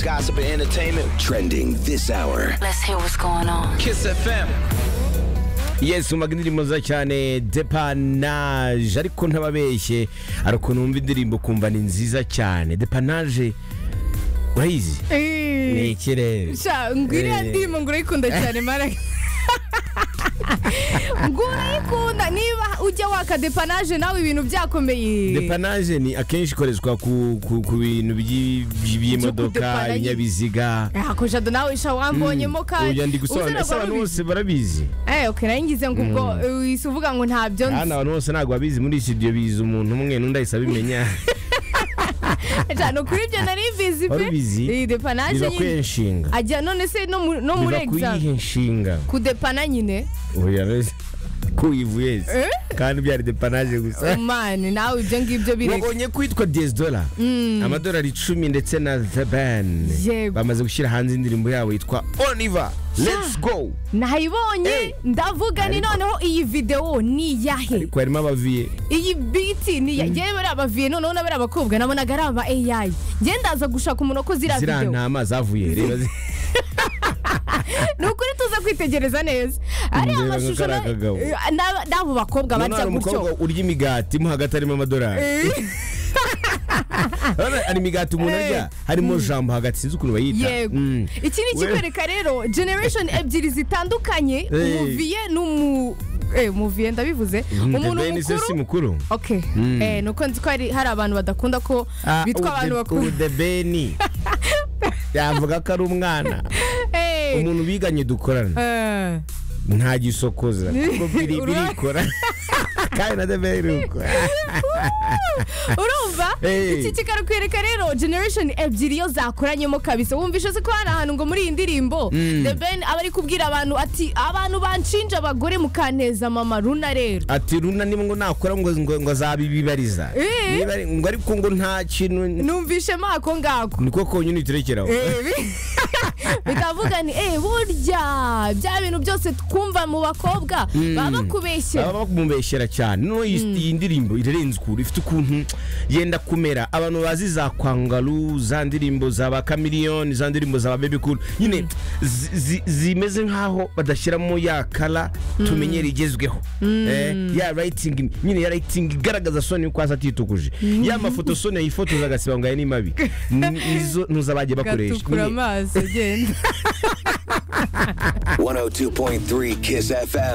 gossip, and entertainment trending this hour. Let's hear what's going on. Kiss FM. yes umva indirimbo nziza cyane depanaje ariko ntababeshye hari ukuntu wumva indirimbo ukumva ni nziza cyane depanaje urayizi ni Eh, ikirere sha ngwiriya Eh. ndirimbo ngo urayikunda cyane mara ngo urayikunda niba ujya waka depanaje nawe ibintu byakomeye depanaje ni akenshi ikoreshwa ku, ku, ku bintu by'i- by'i- by'imodoka kudepananya. ibinyabiziga ako jado nawe sha wambonyemo kandi ubu ndi gusobanura ese abantu wabizi bose barabizi eh okay naringize ngo ubwo uhise uvuga ngo ntabyo nzi hano abantu bose ntabwo babizi muri studio bizi umuntu umwe n'undi ahise abimenya Aja, no kuri ibyo nari mbizi pe Wari ubizi? Eh, depanaje biba nyine kwiyenshinga ajya none se no mu- no muri biba exam kwiyenshinga kudepana nyine oya rero kuyivu yesi Eh? kandi byari depanaje gusa mani nawe ibyo ngibyo bireka wabonye ko yitwa diyesidola amadolari icumi ndetse na the ban Yego. bamaze gushyira hanze indirimbo yabo yitwa oniva let's go nayibonye Eh. ndavuga ni noneho iyi videwo ni iyahe ariko harimo abaviye iyi biti ni iya yewe bariya baviye noneho na bariya bakobwa nabonaga ari aba AI njye ndaza gushaka umuntu wakoze iriya ziriya videwo ntama zavuye reba zi- ni ukuri tuza kwitegereza neza ariya Ndeba nka mashusho kariya kagabo. na- na- n'abo bakobwa Noneho barya hari umukobwa gutyo urya imigati mo hagati harimo amadolari Eh, Urabona hari imigati umuntu Eh. arya harimo jambo hagati sinzi ukuntu bayita yego Mm. iki ni We- ikikwereka rero generation ebyiri zitandukanye Eh. umuviye n'umu eh, umuviye ndabivuze Mm, umuntu the Ben se si mukuru mukuru okay Mm. eh nuko nzi ko hari hari abantu badakunda ko bitwa abantu bakuru udebeni yavuga ko ari umwana Eh, umuntu biganye dukorana eh, nta gisokoza kuko biri- Urabona? birikora kandi na debeni iruko urumva Eh. iki kikakwereka rero generation ebyiri iyo zakoranyemo kabisa wumvishe se ko hari ahantu ngo muri iyi ndirimbo the ben aba ari kubwira abantu ati abantu banshinja abagore mukanteza mama runa rero ati runa niba ngo nakora ngo ngo ngo azabibibariza Eh. Niba ari- ngo ariko ngo nta kintu numvishemo ako ngako niko konyine iturekeraho Eh, bi- bikavuga ni eh burya bya bintu byose twumva mu bakobwa baba bakubeshye baba bakumubeshyera cyane noneho iyi iyi ndirimbo irarenze ukuntu ifite ukuntu yenda kumera abantu bazi za kwangaru za ndirimbo za ba kamiliyoni za ndirimbo za ba bebi kuru nyine zi- zi- zimeze nk'aho badashyiramo ya kara tumenyera igezweho Eh, ya rayitingi nyine ya rayitingi igaragaza soni yuko hasi atitukuje ya mafoto soni yifotoza agasiba ngo aya ni mabi Ni- nizo nizo bagiye bakoresha gatukura Nyine- amaso genda 102.3 Kiss FM.